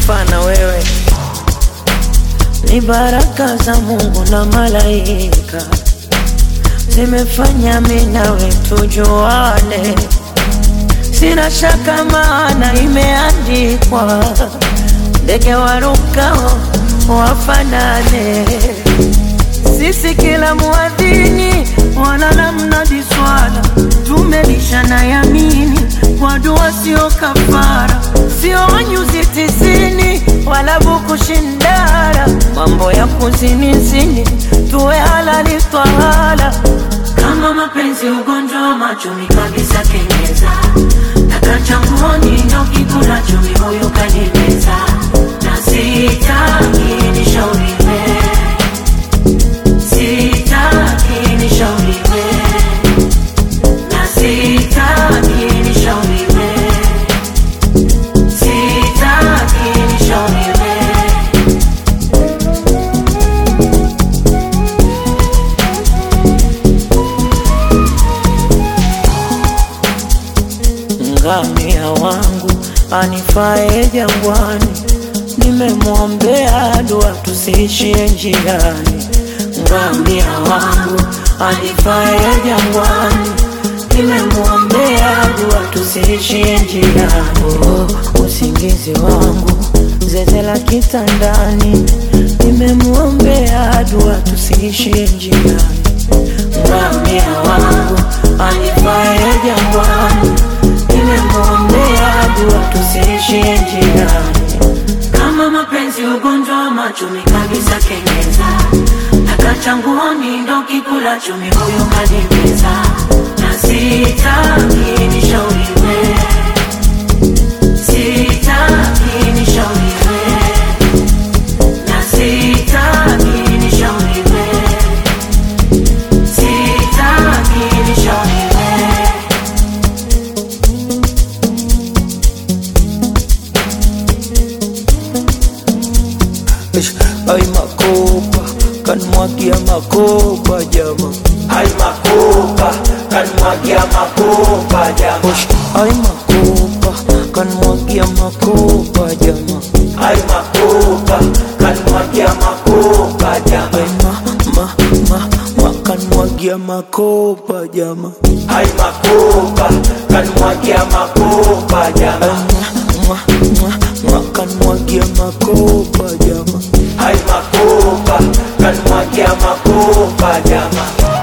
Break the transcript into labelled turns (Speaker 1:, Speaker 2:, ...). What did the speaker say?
Speaker 1: kufa na wewe ni baraka za Mungu na malaika zimefanya mimi nawe tujuane, sina shaka maana imeandikwa, ndege warukao wafanane. Sisi kila muadhini wala na mnadi swala, tumelishana yamini kwa dua, sio kafara, sio nyuzi tisini wala buku shindara, mambo ya kuzinizini tuwe halali twahala.
Speaker 2: Kama mapenzi ugonjwa wa machumi kabisa kenyeza takachanguoni ndo kikula chumi huyu kanimeza na sitaki nishauriwe sitaki nishauriwe na sitaki nishauriwe sitaki nishauriwe
Speaker 1: ngamia wangu anifae jangwani, nimemwombea dua tusiishie njiani. Ngamia wangu anifae jangwani, nimemwombea dua tusiishie njiani. Oh, usingizi wangu zeze la kitandani, nimemwombea dua tusiishie njiani. Ngamia wangu anifae jangwani, nimemwombea dua tusiishie njiani.
Speaker 2: kama mapenzi ugonjwa wa machumi kabisa kenyeza takachanguoni ndo kikula chumi huyu kanimeza na sitaki nishauriwe sitaki nishauriwe na sitaki nishauriwe sitaki nishauriwe
Speaker 1: Ish, Ay makopa kanmwagia makopa jama
Speaker 3: Ay makopa, kanmwagia makopa jama.
Speaker 1: Ush, Ay makopa kanmwagia makopa jama
Speaker 3: Ay makopa, kanmwagia makopa jama.
Speaker 1: Ay ma ma ma ma kanmwagia makopa jama
Speaker 3: Ay makopa, kanmwagia makopa
Speaker 1: Ay
Speaker 3: jama.
Speaker 1: ma ma ma kanmwagia makopa jama
Speaker 3: Ay makopa, kanmwagia makopa jama.